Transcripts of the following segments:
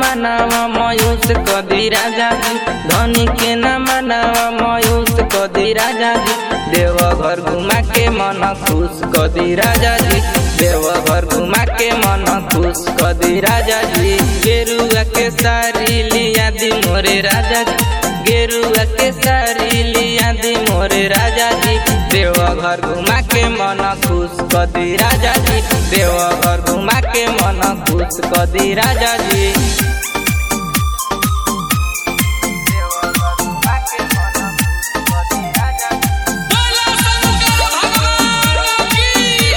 मनावा मयूस कदी राजा जी धनी के न मनावा मयूस कदी राजा जी देव घर घुमा के मन खुश कदी राजा जी देव घर घुमा के मन खुश कदी राजा जी गेरुआ के सारी लिया दी मोरे राजा जी गेरुआ के सारी लिया दी मोरे राजा जी देव घर घुमा के मन खुश कदी राजा जी देव घर घुमा के मन खुश कदी राजा जी बोलो शंकर भगवान की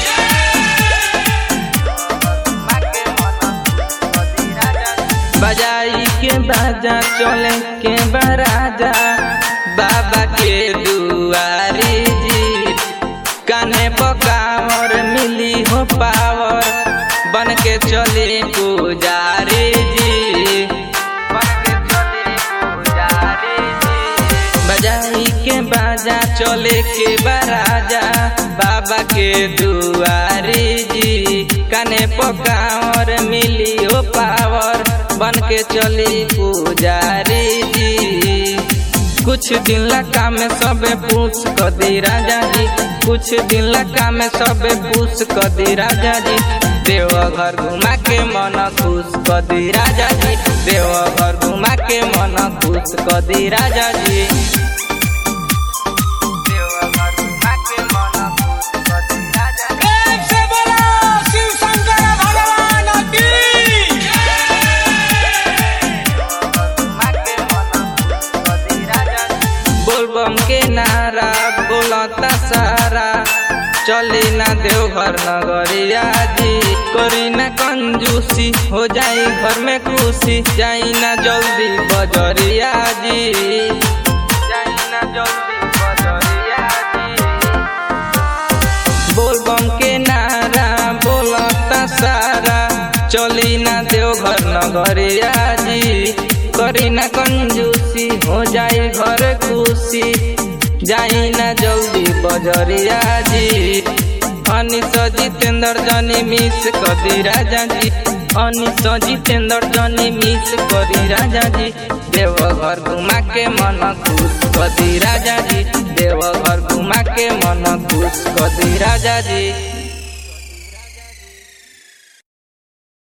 बजाई के बाजा चले के बराजा बाबा के दुआरी जी कान्हे पकावर मिली हो पावर बन के चले पुजारी जी बन के चले पुजारी जी बजाई के बाजा चले के बराजा बाबा के दुआरी जी काने पकावर मिली हो पावर बन के चली पुजारी जी कुछ दिन लका में सबे पूछ कदी राजा जी कुछ दिन लका में सबे पूछ कदी राजा जी देव घर घुमा के मन खुश कदी राजा जी देव घर घुमा के मन खुश कदी राजा जी प्रेम से बोलो शिव शंकर भगवान की बोलबम के नारा बोलता सारा चली ना देवघर नगरिया जी करी ना कंजूसी हो जाई घर में खुशी जाई ना जल्दी बजरिया जी जाई ना जल्दी बजरिया जी बोलबम के नारा बोलता सारा चली ना देवघर नगरिया जी करी ना कंजूसी हो जाई घर खुशी जाई ना जल्दी बजरिया जी अनिस जितेंद्र जनी मिस कदी राजा जी अनिस जितेंद्र जनी मिस करी राजा जी देव घर घुमा के मन खुश कदी राजा जी देव घर घुमा के मन खुश कदी राजा जी